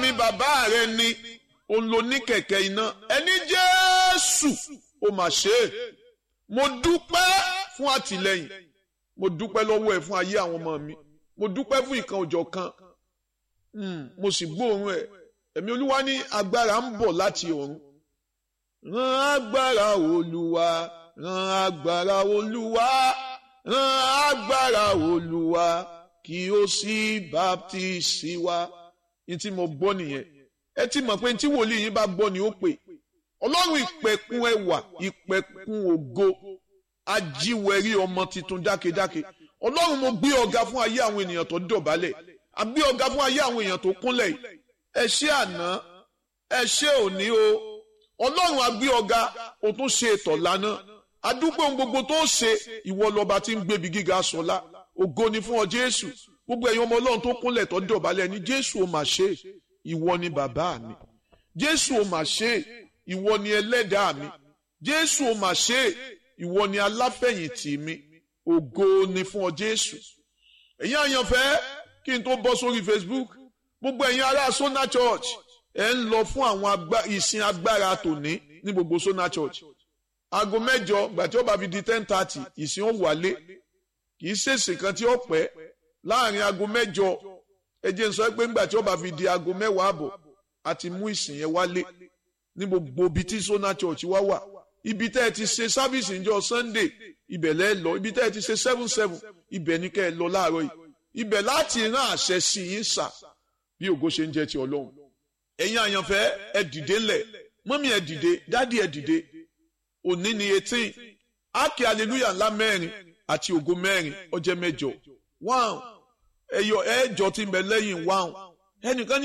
mi bàbá rẹ ni òun ló ní kẹ̀kẹ́ iná ẹni jésù ó mà ṣe é mo dúpẹ́ fún àtìlẹ́yìn mo dúpẹ́ lọ́wọ́ ẹ̀ fún ayé àwọn ọmọ mi mo dúpẹ́ fún ìkan òjọ̀ kan mo sì gbóòórùn ẹ̀ ẹ̀mí olúwa ní agbára ń bọ̀ láti ọ̀run rán agbára olúwa rán agbára olúwa rán agbára olúwa kí ó sì baptisi wa ní tí mo gbọ́ nìyẹn ẹ ti mọ̀ pé tí wòlíì yín bá gbọ́ ni ó pè ọlọ́run ìpẹ̀kun ẹwà ìpẹ̀kun ògo ajíwẹ̀rí ọmọ tuntun dákedáke ọlọ́run mo gbé ọ̀gá fún ayé àwọn ènìyàn tó dọ̀bálẹ̀ a gbé ọ̀gá fún ayé àwọn èèyàn tó kúnlẹ̀ yìí ẹ ṣé àná ẹ ṣé òní o ọlọ́run a gbé ọ̀gá o tún ṣe ètò lánàá adúpẹ́ ohun gbogbo tó ṣe ìwọ lọ́ba tí ń gbébi gíga sọlá ògo ni fún ọ jésù gbogbo ẹ̀yin ọmọ ọlọ́run tó kúnlẹ̀ tó dọ̀bálẹ̀ ní jésù ò mà ṣe ìwọ ni bàbá mi jésù ò mà ṣe ìwọ ni ẹlẹ́dàá mi jésù ò mà ṣe ìwọ ni aláfẹ̀yìntì mi ògo ni fún ọ jésù ẹ̀yin àyànfẹ́ kí n tó bọ́ sórí facebook gbogbo ẹ̀yin ará sona church ẹ̀ ń lọ fún àwọn ìsìn agbára tòní ní gbogbo sona church aago mẹ́jọ gbàtí ó bá fi di ten thirty ìsìn ó wálé kì í ṣèṣì kan tí ó pẹ́ láàrin aago mẹ́jọ ẹ jẹ́ n sọ pé ńgbà tí ó bá fi di aago mẹ́wàá àbọ̀ àti mú ìsìn yẹn wálé ní gbogbo ibi tí sona church wá wà ibi tẹ́ ẹ ti ṣe sábìsì níjọ́ sunday ibẹ̀ lẹ́ lọ ibi tẹ́ ẹ ti ṣe seven seven ibẹ̀ ní kẹ́ ẹ lọ láàárọ̀ yìí ibẹ̀ láti rán àṣẹ sí yín sà bí ògo ṣe ń jẹ́ ti ọlọ́run ẹ̀yin àyànfẹ́ ẹ dìde ńlẹ̀ mọ́mí ẹ dìde dádì ẹ dìde òní ni eighteen ákè hallelujah ńlá mẹ́rin àti ògo mẹ́rin ọjẹ́ mẹ́jọ one ẹ̀yọ ẹ̀jọ tí ń bẹ lẹ́yìn one ẹnìkan ní.